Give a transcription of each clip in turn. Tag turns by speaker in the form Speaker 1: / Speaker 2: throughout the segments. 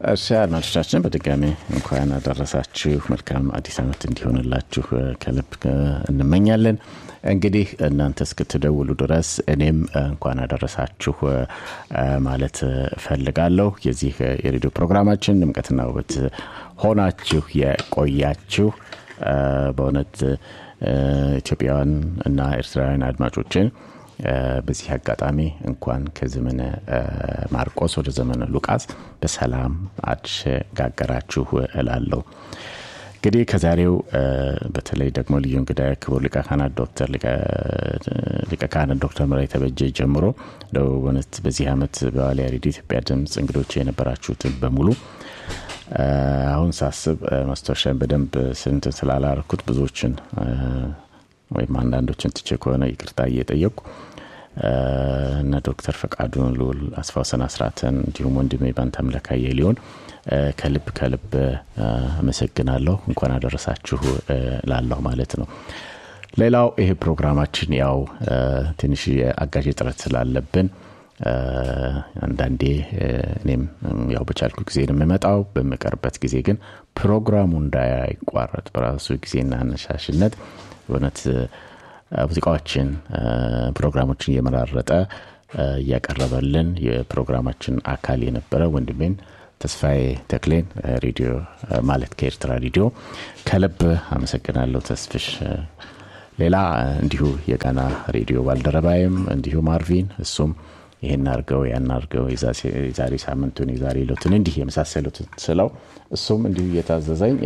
Speaker 1: እሺ አድማጮቻችን በድጋሚ እንኳን አደረሳችሁ። መልካም አዲስ ዓመት እንዲሆንላችሁ ከልብ እንመኛለን። እንግዲህ እናንተ እስክትደውሉ ድረስ እኔም እንኳን አደረሳችሁ ማለት እፈልጋለሁ። የዚህ የሬዲዮ ፕሮግራማችን ድምቀትና ውበት ሆናችሁ የቆያችሁ በእውነት ኢትዮጵያውያን እና ኤርትራውያን አድማጮችን በዚህ አጋጣሚ እንኳን ከዘመነ ማርቆስ ወደ ዘመነ ሉቃስ በሰላም አሸጋገራችሁ እላለሁ። እንግዲህ ከዛሬው በተለይ ደግሞ ልዩ እንግዳ ክቡር ሊቀ ካህናት ዶክተር ሊቀ ካህናት ዶክተር ምራይ ተበጀ ጀምሮ በእውነት በዚህ ዓመት በዋልያ ሬዲዮ ኢትዮጵያ ድምፅ እንግዶች የነበራችሁትን በሙሉ አሁን ሳስብ ማስታወሻን በደንብ ስንት ስላላረኩት ብዙዎችን ወይም አንዳንዶችን ትቼ ከሆነ ይቅርታ እየጠየቁ እነ ዶክተር ፈቃዱን ልውል አስፋውሰን አስራትን እንዲሁም ወንድሜ ባንተ አምላካየ ሊሆን ከልብ ከልብ አመሰግናለሁ። እንኳን አደረሳችሁ ላለሁ ማለት ነው። ሌላው ይሄ ፕሮግራማችን ያው ትንሽ የአጋዥ ጥረት ስላለብን አንዳንዴ እኔም ያው በቻልኩ ጊዜ ነው የምመጣው። በምቀርበት ጊዜ ግን ፕሮግራሙ እንዳይቋረጥ በራሱ ጊዜና አነሻሽነት በእውነት ሙዚቃዎችን ፕሮግራሞችን እየመራረጠ እያቀረበልን የፕሮግራማችን አካል የነበረ ወንድሜን ተስፋዬ ተክሌን ሬዲዮ ማለት ከኤርትራ ሬዲዮ ከልብ አመሰግናለሁ ተስፍሽ። ሌላ እንዲሁ የጋና ሬዲዮ ባልደረባይም እንዲሁ ማርቪን እሱም ይህን አርገው ያን አርገው የዛሬ ሳምንቱን የዛሬ ሎትን እንዲህ የመሳሰሉትን ስለው እሱም እንዲሁ እየታዘዘኝ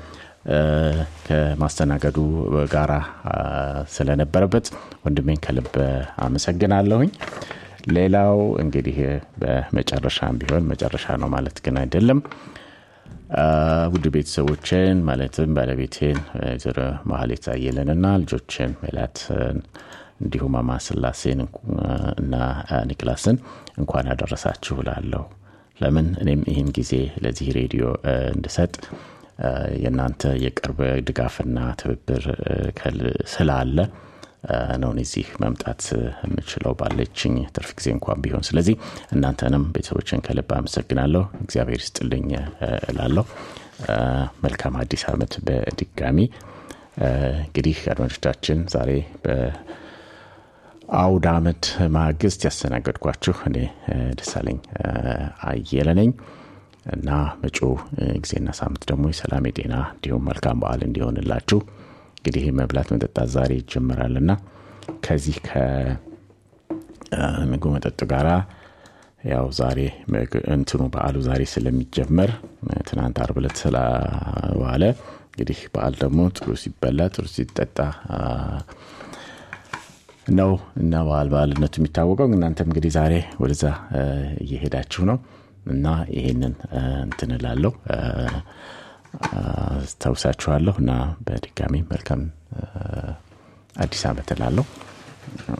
Speaker 1: ከማስተናገዱ ጋራ ስለነበረበት ወንድሜን ከልብ አመሰግናለሁኝ። ሌላው እንግዲህ በመጨረሻም ቢሆን መጨረሻ ነው ማለት ግን አይደለም። ውድ ቤተሰቦችን ማለትም ባለቤቴን ወይዘሮ ማህሌት አየለንና ልጆችን ሜላትን እንዲሁም ማማ ስላሴን እና ኒክላስን እንኳን ያደረሳችሁ ላለሁ። ለምን እኔም ይህን ጊዜ ለዚህ ሬዲዮ እንድሰጥ የእናንተ የቅርብ ድጋፍና ትብብር ስላለ ነው እዚህ መምጣት የምችለው ባለችኝ ትርፍ ጊዜ እንኳን ቢሆን። ስለዚህ እናንተንም ቤተሰቦችን ከልብ አመሰግናለሁ። እግዚአብሔር ይስጥልኝ እላለሁ። መልካም አዲስ ዓመት በድጋሚ እንግዲህ አድማጮቻችን ዛሬ በአውድ ዓመት ማግስት ያስተናገድኳችሁ እኔ ደሳለኝ አየለ ነኝ እና መጪው ጊዜና ሳምንት ደግሞ የሰላም የጤና እንዲሁም መልካም በዓል እንዲሆንላችሁ እንግዲህ መብላት መጠጣት ዛሬ ይጀምራልና ከዚህ ከምግቡ መጠጡ ጋራ ያው ዛሬ እንትኑ በዓሉ ዛሬ ስለሚጀመር ትናንት አርብ ዕለት ስለዋለ እንግዲህ በዓል ደግሞ ጥሩ ሲበላ ጥሩ ሲጠጣ ነው እና በዓል በዓልነቱ የሚታወቀው። እናንተም እንግዲህ ዛሬ ወደዛ እየሄዳችሁ ነው እና ይሄንን እንትን እላለሁ አስታውሳችኋለሁ እና በድጋሚ መልካም አዲስ ዓመት እላለሁ።